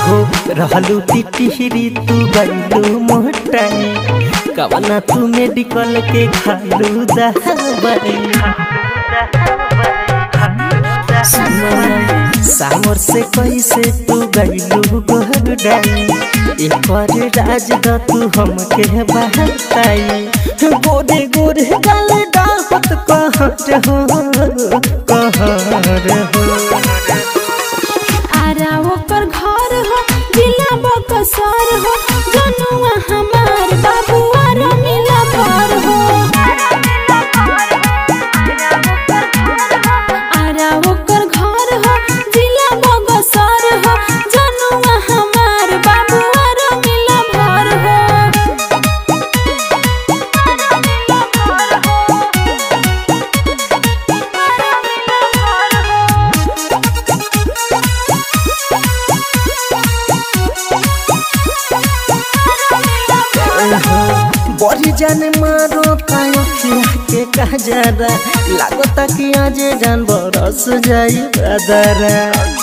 हो रहलू टिटिहरी तू गईलू मोटाई कवना तू मेडिकल के खालू दवाई सामर से कैसे तू गईलू गोहडाई एकर राज द तू हमके बहताई गोरे गोरे गल डाहत कहर हो कहर हो आरा ओकर घर हो जिला बकसर हो जनुआ हमार बाबुआ रमिला घर हो आरा ओकर घर हो जिला बकसर हो जनुआ हमार बाबुआ रमिला घर हो बड़ी जाने मारो तायो खिया के कजरा लागता कि आज जान बरस जाई बदरा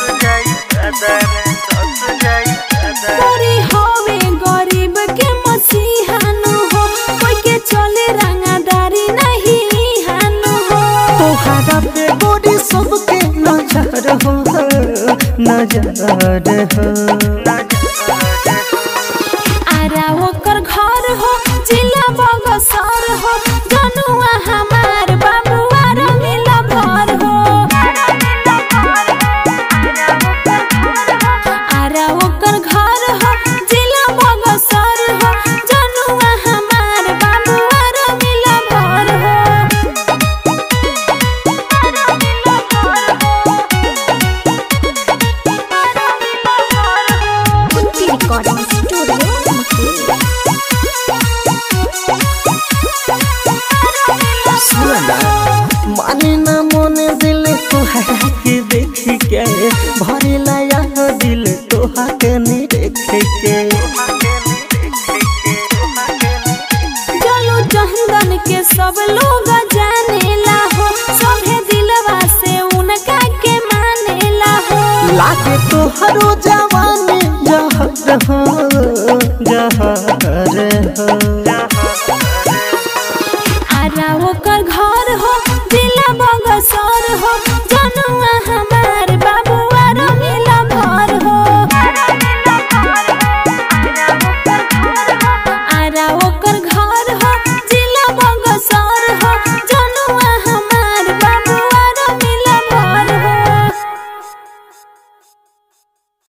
कोरी होवे गरीब के मसीहानु हो कोई के चले रंगादारी नहीं हानु हो तोहरा पे गोरी सबके नजर हो नजर हो आरा ओकर घर हो जिला बगसर हो जनुआ हमार बाबुआ रमिला घर हो आरा ओकर घर हो जिला बगसर हो जनुआ हमार बाबुआ रमिला घर हो कुंती रिकॉर्डिंग स्टूडियो सुना माने ना मोने दिल तोहरा के देख के भरे लाया दिल तोहा के नी देख के चलो चंदन के सब लोग जानेला हो सभे दिलवा से उनका के मानेला हो लागे तो हरो जवानी जहर हो